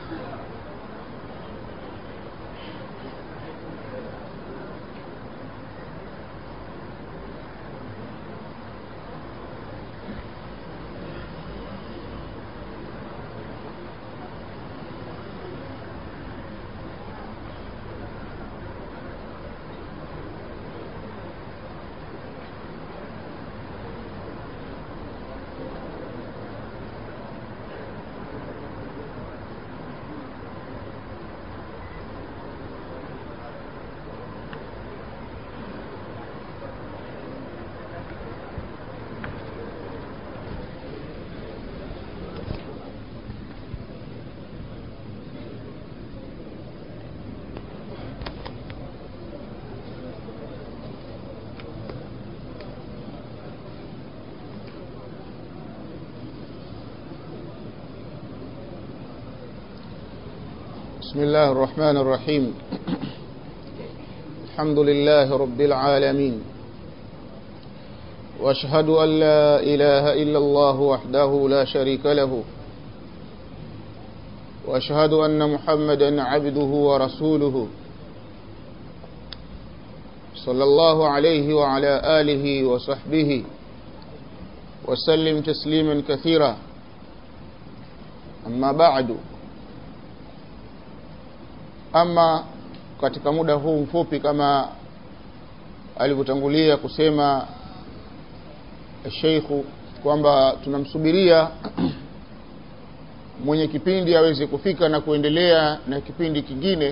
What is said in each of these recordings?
بسم الله الرحمن الرحيم الحمد لله رب العالمين واشهد ان لا اله الا الله وحده لا شريك له واشهد ان محمدا عبده ورسوله صلى الله عليه وعلى اله وصحبه وسلم تسليما كثيرا اما بعد ama katika muda huu mfupi kama alivyotangulia kusema sheikhu kwamba tunamsubiria mwenye kipindi aweze kufika na kuendelea na kipindi kingine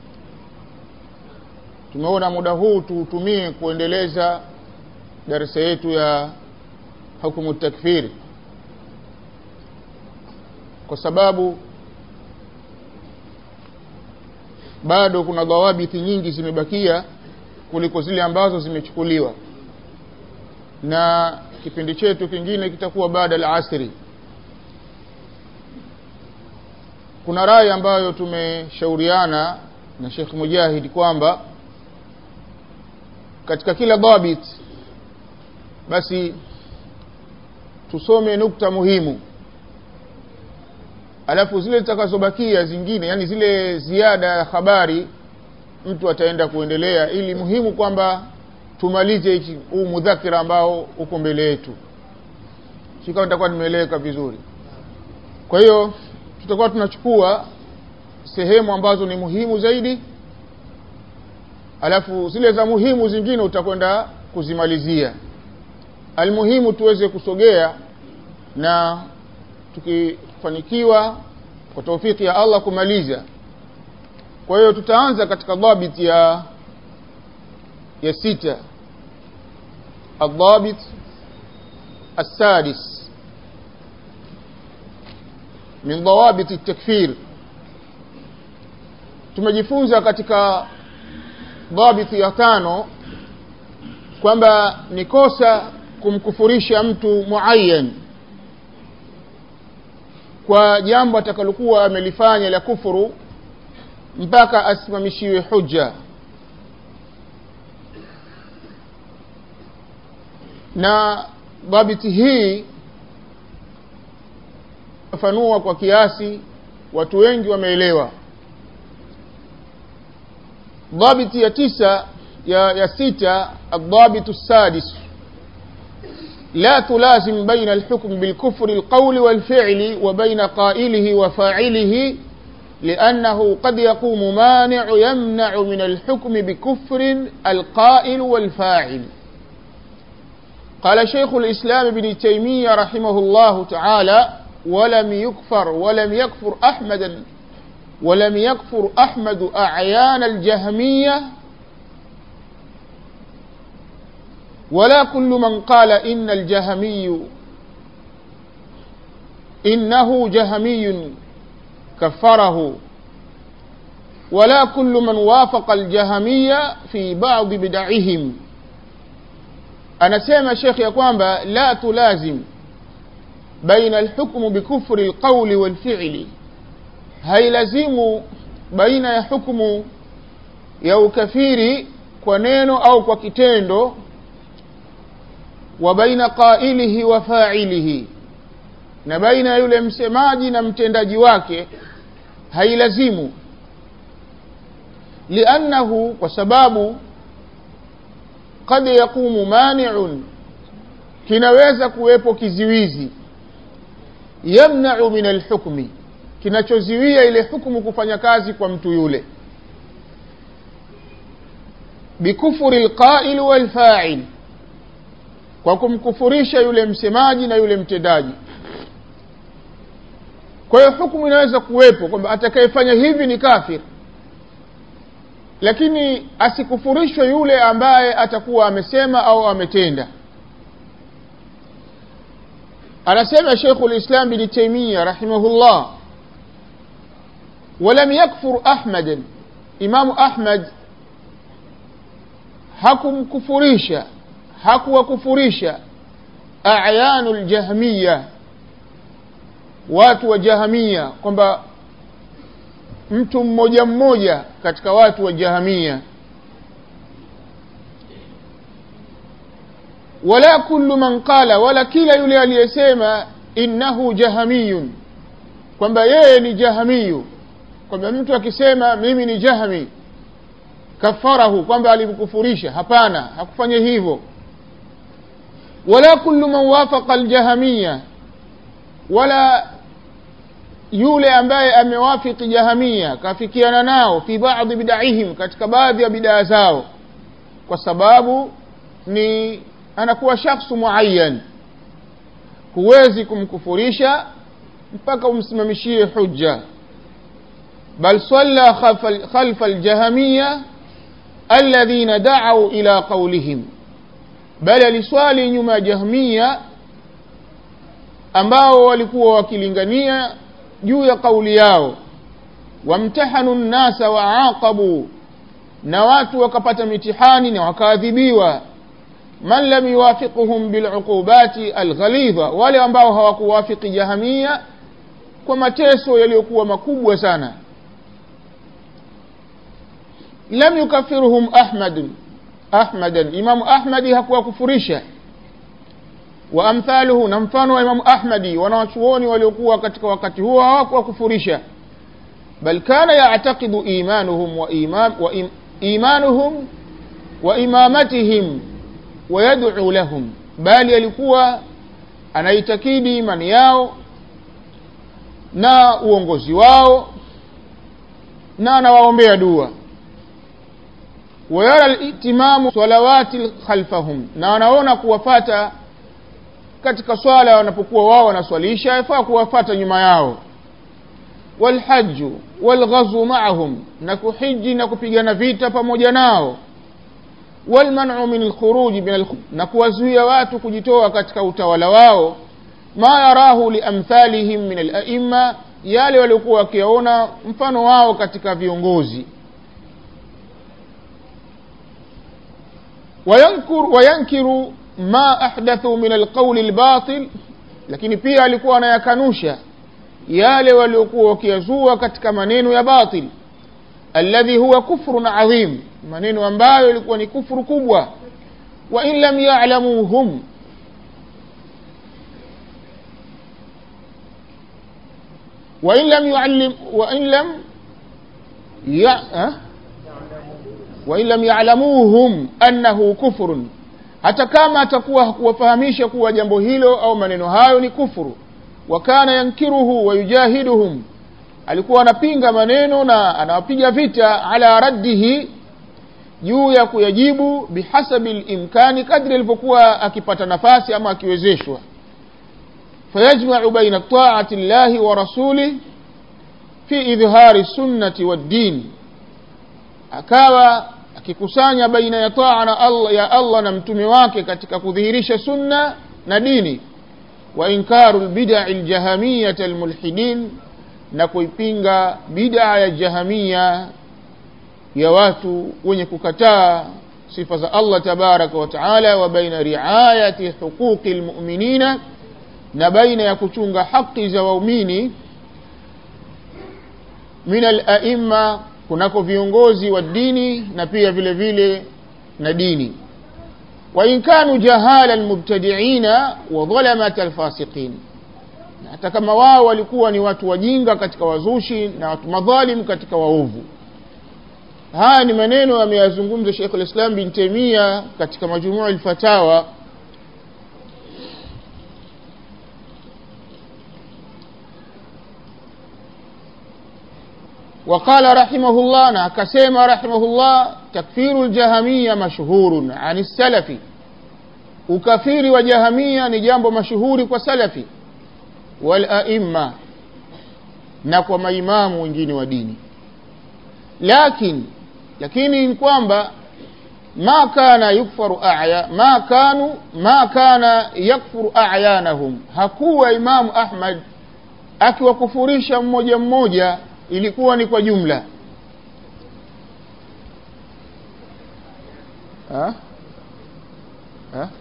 tumeona muda huu tuutumie kuendeleza darasa yetu ya hukumu takfiri kwa sababu bado kuna dhawabiti nyingi zimebakia kuliko zile ambazo zimechukuliwa na kipindi chetu kingine kitakuwa baada ya asri kuna rai ambayo tumeshauriana na Sheikh Mujahid kwamba katika kila dhabit basi tusome nukta muhimu alafu zile zitakazobakia zingine yani zile ziada ya habari mtu ataenda kuendelea ili muhimu kwamba tumalize huu mudhakira ambao uko mbele yetu sikawa nitakuwa nimeeleweka vizuri kwa hiyo tutakuwa tunachukua sehemu ambazo ni muhimu zaidi alafu zile za muhimu zingine utakwenda kuzimalizia almuhimu tuweze kusogea na tukifanikiwa kwa taufiki ya Allah kumaliza kwa hiyo tutaanza katika dhabit ya ya sita الضابط السادس من ضوابط التكفير tumejifunza katika dhabiti ya tano kwamba ni kosa kumkufurisha mtu muayyan kwa jambo atakalokuwa amelifanya la kufuru mpaka asimamishiwe hujja na dhabiti hii fafanua kwa kiasi watu wengi wameelewa dhabiti ya tisa ya, ya sita الضابط السادس لا تلازم بين الحكم بالكفر القول والفعل وبين قائله وفاعله لأنه قد يقوم مانع يمنع من الحكم بكفر القائل والفاعل قال شيخ الإسلام ابن تيمية رحمه الله تعالى ولم يكفر ولم يكفر أحمد ولم يكفر أحمد أعيان الجهمية ولا كل من قال إن الجهمي إنه جهمي كفره ولا كل من وافق الجهمية في بعض بدعهم anasema shekhe ya kwamba la tulazim baina alhukmu bikufri alqawli walfi'li hailazimu baina ya hukmu ya ukafiri kwa neno au kwa kitendo wa baina qailihi wa fa'ilihi na baina yule msemaji na mtendaji wake hailazimu liannahu kwa sababu kad yaqumu maniun kinaweza kuwepo kiziwizi yamnau min alhukmi kinachoziwia ile hukmu kufanya kazi kwa mtu yule bikufuri lqail walfail kwa kumkufurisha yule msemaji na yule mtendaji kwa hiyo hukumu inaweza kuwepo kwamba atakayefanya hivi ni kafir lakini asikufurishwe yule ambaye atakuwa amesema au ametenda anasema sheikhu lislam bni taimia rahimahullah walam yakfur ahmadan imamu ahmad hakumkufurisha hakuwakufurisha ayanu ljahmiya watu wa jahamia kwamba mtu mmoja mmoja katika watu wa jahamia wala kullu man qala wala kila yule aliyesema innahu jahamiyun kwamba yeye ni jahamiyu kwamba mtu akisema mimi ni jahmi kafarahu kwamba alimkufurisha hapana hakufanya hivyo wala kullu man wafaqa aljahamiya wala yule ambaye amewafiki jahamia kafikiana nao fi baadhi bidaihim katika baadhi ya bidaa zao kwa sababu ni anakuwa shakhsu muayyan huwezi kumkufurisha mpaka umsimamishie hujja bal salla khalfa aljahamiya alladhina da'u ila qawlihim bali aliswali nyuma ya jahmiya ambao walikuwa wakilingania juu ya kauli yao wamtahanu nnasa waaqabu na watu wakapata mitihani na wakaadhibiwa man lam yuwafiquhum biluqubati alghalidha wale ambao hawakuwafiki jahamia kwa mateso yaliyokuwa makubwa sana lam yukafiruhum ahmadun ahmadan imamu ahmadi hakuwakufurisha wa amthaluhu na mfano wa imamu ahmadi wanawachuoni waliokuwa katika wakati huo hawakuwakufurisha bal kana yactaqidu imanuhum wa, imam, wa im, imanuhum wa imamatihim wayaduu lahum bali alikuwa anaitakidi imani yao na uongozi wao na anawaombea dua wayara litimamu salawati khalfahum na wanaona kuwafata katika swala wanapokuwa wao wanaswalisha yafaa kuwafata nyuma yao walhaju walghazwu maahum na kuhiji na kupigana vita pamoja nao walmanu min alkhuruji min na kuwazuia watu kujitoa katika utawala wao ma yarahu liamthalihim min alaima yale waliokuwa wakiyaona mfano wao katika viongozi wayankiru, wayankiru ma ahdathu min alqauli albatil lakini pia alikuwa anayakanusha yale waliokuwa wakiyazua katika maneno ya batil alladhi huwa kufrun adhim maneno ambayo ilikuwa ni kufuru kubwa wa in lam ya'lamuhum wa in lam yu'allim wa in lam ya wa in lam ya'lamuhum annahu kufrun hata kama atakuwa hakuwafahamisha kuwa jambo hilo au maneno hayo ni kufuru wa kana yankiruhu wa yujahiduhum alikuwa anapinga maneno na anawapiga vita ala raddihi juu ya kuyajibu bihasabi limkani kadri alivyokuwa akipata nafasi ama akiwezeshwa fayajmau baina taati llahi wa rasulih fi idhhari sunnati waddin akawa akikusanya baina ya taa na Allah, ya Allah na mtume wake katika kudhihirisha sunna na dini wa inkaru lbidai ljahamiyata almulhidin na kuipinga bidaa ya jahamia ya watu wenye kukataa sifa za Allah tabaraka wa taala wa baina riayati huquqi lmuminina na baina ya kuchunga haki za waumini min alaima kunako viongozi wa dini na pia vile vile na dini wa in kanu jahala almubtadiina wa dhalamat alfasiqin hata kama wao walikuwa ni watu wajinga katika wazushi na watu madhalim katika waovu haya ni maneno ameyazungumza Sheikh al-Islam bin Taimia katika majumua al-Fatawa وقال رحمه الله na akasema rahimahullah takfiru ljahamiya mashhurun ani salafi ukafiri wa jahamia ni jambo mashuhuri kwa salafi walaimma na kwa maimamu wengine wa dini lakin lakini ni kwamba ma kana yukfaru aya ma kanu ma kana yakfuru ayanahum hakuwa imamu ahmad akiwakufurisha mmoja mmoja ilikuwa ni kwa jumla ha? Ha?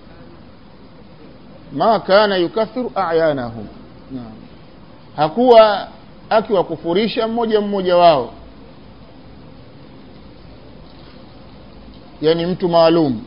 ma kana yukathiru ayanahum naam hakuwa akiwakufurisha mmoja mmoja wao yani mtu maalum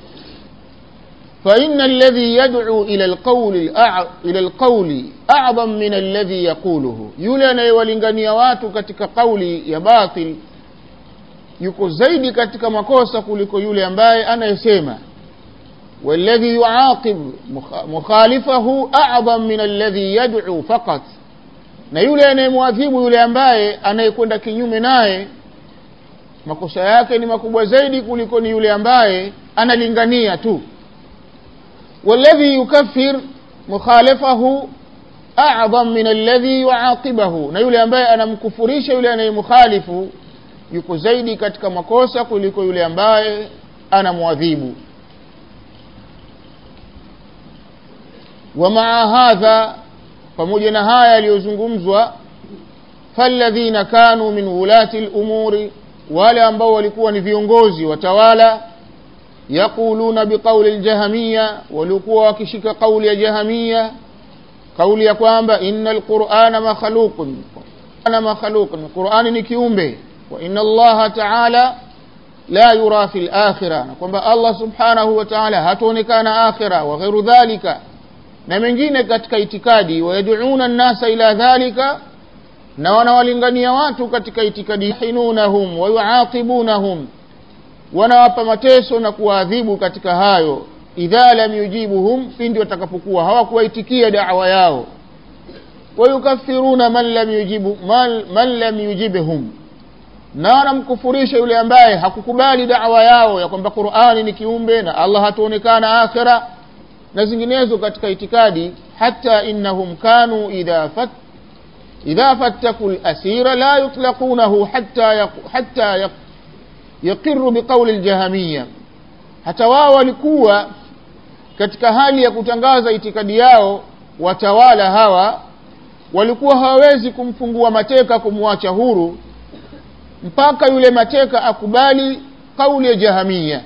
فإن الذي يدعو إلى القول الأع... إلى القول أعظم من الذي يقوله yule anayewalingania watu katika kauli ya batil yuko zaidi katika makosa kuliko yule ambaye anayesema والذي يعاقب مخالفه أعظم من الذي يدعو فقط na yule anayemwadhibu yule ambaye anayekwenda kinyume naye makosa yake ni makubwa zaidi kuliko ni yule ambaye analingania tu والذي يكفر مخالفه أعظم من الذي يعاقبه na yule ambaye anamkufurisha yule anayemkhalifu yuko zaidi katika makosa kuliko yule ambaye anamwadhibu ومع هذا pamoja na haya yaliyozungumzwa falladhina kanu min wulati lumuri wale ambao walikuwa ni viongozi watawala yaquluna biqauli ljahamiya walikuwa wakishika kauli ya jahamia kauli ya kwamba ina lqurana makhluqun ana makhluqun qurani ni kiumbe wa ina allaha taala la yura fi lakhira na kwamba allah subhanahu wa taala hataonekana akhira wa ghairu dhalika na mengine katika itikadi wayaduuna nnasa ila dhalika na wanawalingania watu katika itikadi hinunahum wayuaqibunahum wanawapa mateso na kuwaadhibu katika hayo idha lam yujibuhum pindi watakapokuwa hawakuwaitikia dawa yao wayukafiruna man lam yujibu man, man lam yujibhum na wanamkufurisha yule ambaye hakukubali dawa yao ya kwamba qurani ni kiumbe na allah hatuonekana akhira na zinginezo katika itikadi hata innahum kanu idha fat idha fattaku lasira la yutlaqunahu hatta yaq, hatta yaq, yaqiru biqauli ljahamiya hata wao walikuwa katika hali ya kutangaza itikadi yao watawala hawa walikuwa hawawezi kumfungua mateka kumwacha huru mpaka yule mateka akubali kauli ya jahamia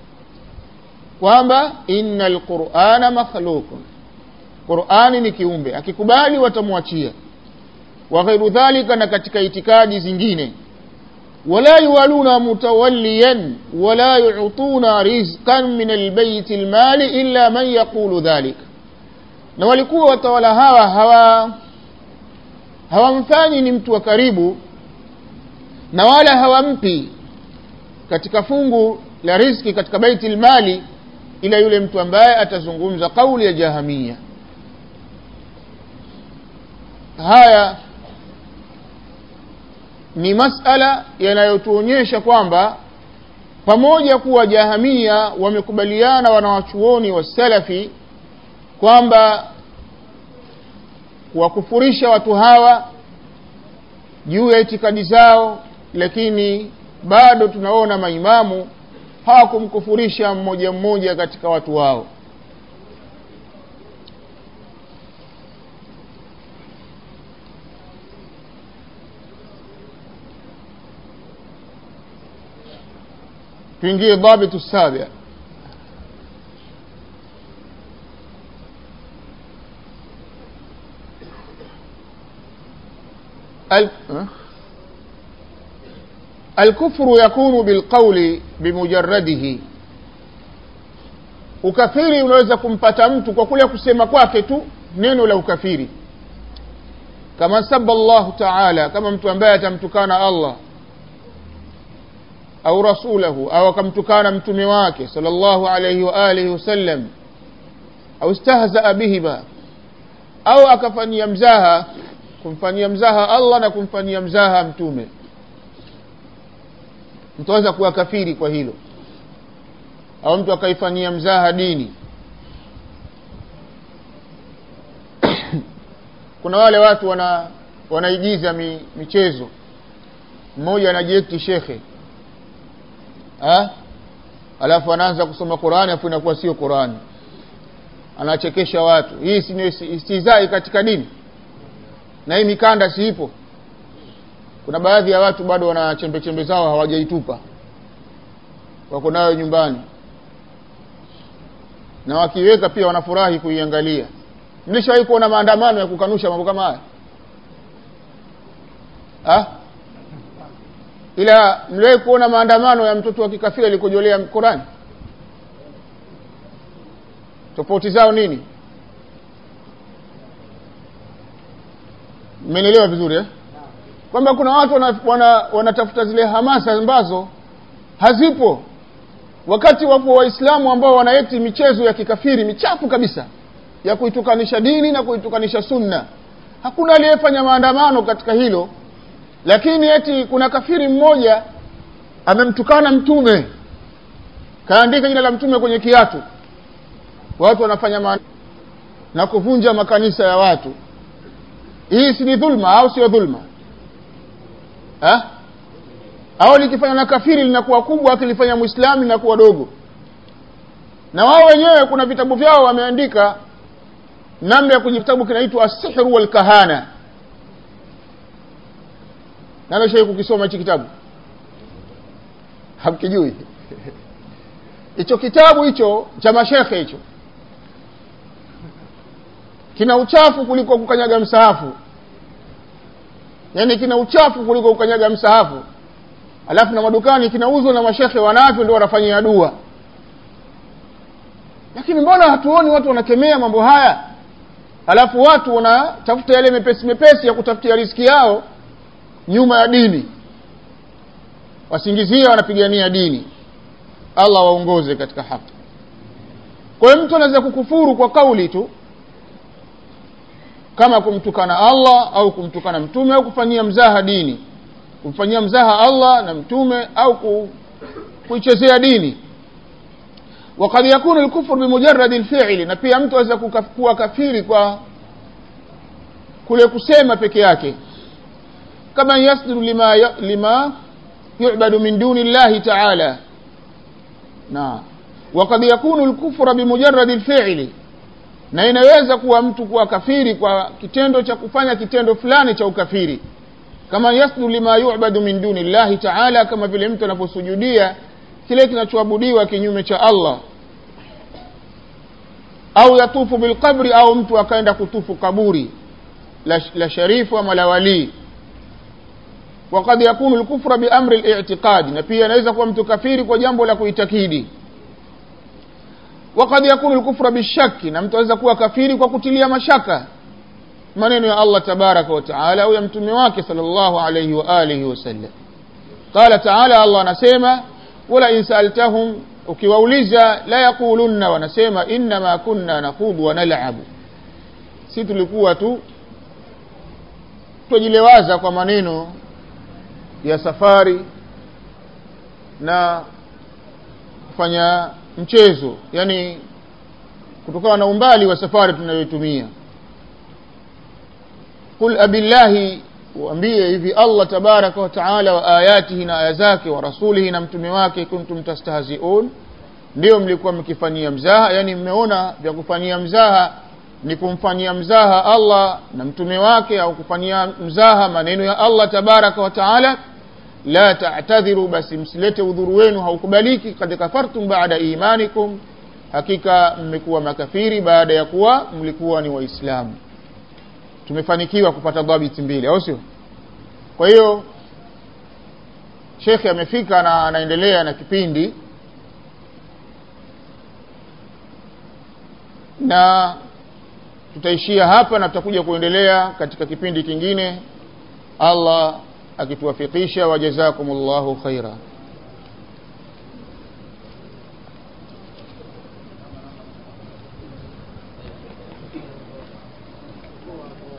kwamba inna lqurana makhluqun qurani ni kiumbe akikubali watamwachia wa ghairu dhalika na katika itikadi zingine wala yuwaluna mutawalliyan wala yutuna rizqan min albayti lmali illa man yaqulu dhalik na walikuwa watawala hawa hawa hawamfanyi ni mtu wa karibu na wala hawampi katika fungu la riski katika baiti lmali ila yule mtu ambaye atazungumza kauli ya jahamia haya ni masala yanayotuonyesha kwamba pamoja kuwa jahamia wamekubaliana wanawachuoni wa salafi kwamba kuwakufurisha watu hawa juu ya itikadi zao lakini bado tunaona maimamu hawakumkufurisha mmoja mmoja katika watu wao tuingie dhabitu sabi ال... الكفر يكون بالقول بمجرده ukafiri unaweza kumpata mtu kwa kule kusema kwake tu neno la ukafiri kama saba llahu taala kama mtu ambaye atamtukana allah au rasulahu au akamtukana mtume wake sal llahu alaihi waalihi wasallam au istahzaa bihima au akafanyia mzaha kumfanyia mzaha allah na kumfanyia mzaha mtume mtu aweza kuwa kafiri kwa hilo au mtu akaifanyia mzaha dini kuna wale watu wana wanaigiza mi, michezo mmoja anajiekti shekhe ha? alafu anaanza kusoma qurani afu inakuwa sio qurani anachekesha watu hii si istizai katika dini na hii mikanda siipo kuna baadhi ya watu bado wana chembe chembe zao hawajaitupa wako nayo nyumbani na wakiweka pia wanafurahi kuiangalia mlishawahi kuona maandamano ya kukanusha mambo kama haya ha? ila mliwahi kuona maandamano ya mtoto wa kikafiri alikojolea Qurani tofauti zao nini mmenielewa vizuri eh? kwamba kuna watu wanatafuta wana, wana zile hamasa ambazo hazipo wakati wapo waislamu ambao wanaeti michezo ya kikafiri michafu kabisa ya kuitukanisha dini na kuitukanisha sunna hakuna aliyefanya maandamano katika hilo lakini eti kuna kafiri mmoja amemtukana mtume kaandika jina la mtume kwenye kiatu watu wanafanya ma na kuvunja makanisa ya watu hii si ni dhulma au sio dhulma ha? au likifanya na kafiri linakuwa kubwa akilifanya mwislamu linakuwa dogo na wao wenyewe kuna vitabu vyao wameandika namna ya kwenye kitabu kinaitwa asihru walkahana nanashai kukisoma hichi kitabu hamkijui hicho kitabu hicho cha mashekhe hicho kina uchafu kuliko kukanyaga msahafu yaani kina uchafu kuliko kukanyaga msahafu alafu na madukani kinauzwa na mashekhe wanavyo ndio wanafanyia dua lakini mbona hatuoni watu wanakemea mambo haya alafu watu wanatafuta yale mepesi mepesi ya kutafutia riski yao nyuma ya dini wasingizia wanapigania dini allah waongoze katika haki kwa hiyo mtu anaweza kukufuru kwa kauli tu kama kumtukana allah au kumtukana mtume au kufanyia mzaha dini kumfanyia mzaha allah na mtume au ku, kuichezea dini wakad yakunu lkufru bimujaradi lfili na pia mtu aweza kuwa kafiri kwa kule kusema peke yake kama yasjudu lima, lima yubadu min duni llahi taala na wakad yakunu lkufra bimujaradi lfili na inaweza kuwa mtu kuwa kafiri kwa kitendo cha kufanya kitendo fulani cha ukafiri kama yasjudu lima yubadu min duni llahi taala kama vile mtu anaposujudia kile kinachoabudiwa kinyume cha allah au yatufu bilqabri au mtu akaenda kutufu kaburi la, la sharifu ama la walii wakad yakunu lkufra biamri litiqadi na pia anaweza kuwa mtu kafiri kwa jambo la kuitakidi wakad yakunu lkufra bishaki na mtu aweza kuwa kafiri kwa kutilia mashaka maneno ya allah tabaraka wataala au ya mtume wake sal llahu alaihi waalihi wasallam qala taala allah anasema wala in saaltahum ukiwauliza la yaqulunna wanasema innama kunna nakhudu wa nalabu si tulikuwa tu twajilewaza kwa maneno ya safari na kufanya mchezo yani kutokana na umbali wa safari tunayoitumia qul abillahi uambie hivi allah tabaraka wataala wa ayatihi na aya zake wa rasulihi na mtume wake kuntum tastahziun ndio mlikuwa mkifanyia mzaha yani mmeona vya kufanyia mzaha ni kumfanyia mzaha allah na mtume wake au kufanyia mzaha maneno ya allah tabaraka wataala la tatadhiru basi msilete udhuru wenu haukubaliki kad kafartum bada imanikum hakika mmekuwa makafiri baada ya kuwa mlikuwa ni waislamu tumefanikiwa kupata dhabiti mbili au sio kwa hiyo shekhe amefika na anaendelea na kipindi na tutaishia hapa na tutakuja kuendelea katika kipindi kingine allah akituwafikisha wajazakumullahu khaira